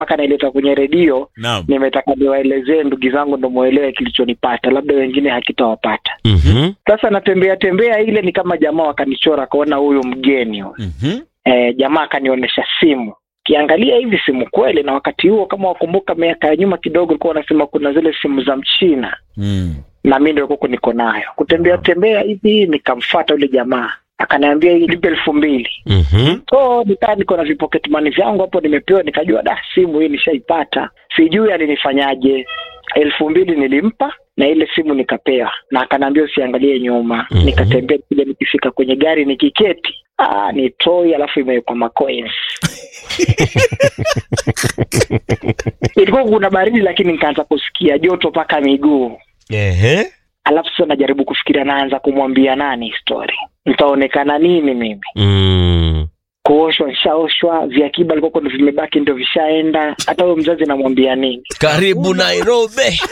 mpaka naileta kwenye redio Naam. nimetaka niwaelezee ndugu zangu ndo mwelewe kilichonipata labda wengine hakitawapata Mhm. sasa natembea tembea ile ni kama jamaa wakanichora akaona huyu mgeni huyu Mhm. e, jamaa akanionyesha simu kiangalia hivi simu kweli na wakati huo kama wakumbuka miaka ya nyuma kidogo ulikuwa wanasema kuna zile simu za mchina Mm. na mi ndio kuko niko nayo kutembea tembea hivi nikamfata yule jamaa akaniambia hii lipe elfu mbili Mhm. so nikaa niko na vipocket money vyangu hapo nimepewa nikajua da simu hii nishaipata sijui alinifanyaje elfu mbili nilimpa na ile simu nikapewa na akanaambia usiangalie nyuma Mhm. nikatembea kuja nikifika kwenye gari nikiketi ah, ni toy alafu imewekwa macoins ilikuwa kuna baridi lakini nikaanza kusikia joto mpaka miguu Ehe. alafu sasa najaribu kufikiria naanza kumwambia nani story nitaonekana nini mimi Mm. kuoshwa nishaoshwa viakiba alikuwa ndo vimebaki ndo vishaenda hata huyo mzazi namwambia nini Karibu Nairobi.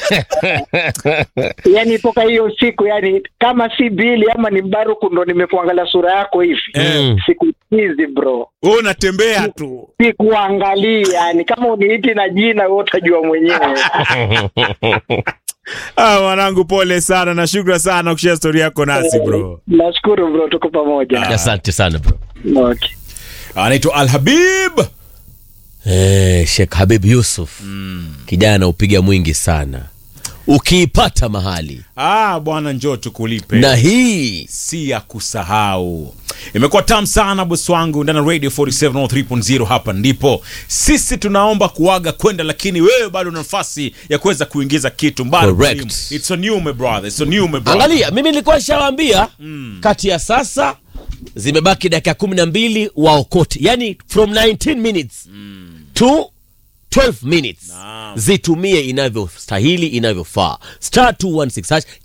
yani toka hiyo siku yani kama si bili ama ni mbaruku ndo nimekuangalia sura yako hivi Mm. siku hizi bro Wewe unatembea tu. sikuangalia yani kama uniiti na jina wewe utajua mwenyewe Ah, mwanangu pole sana na shukran sana kushare story yako nasi bro. nashukuru bro tuko pamoja Asante sana bro. okay. Anaitwa Al Habib. Eh, Sheikh Habib Yusuf. Kijana upiga mwingi sana. Ukiipata mahali Ah, bwana njoo tukulipe. na hii si ya kusahau. Imekuwa tamu sana bosi wangu ndani ya Radio 47 hapa ndipo. Sisi tunaomba kuaga kwenda lakini wewe bado una nafasi ya kuweza kuingiza kitu mbali. Correct. It's on you my brother. It's on you my brother. angalia, mimi nilikuwa nishawaambia kati ya sasa zimebaki dakika kumi na mbili waokote, yani from 19 minutes to 12 minutes Naam. zitumie inavyostahili inavyofaa. Star 216 hash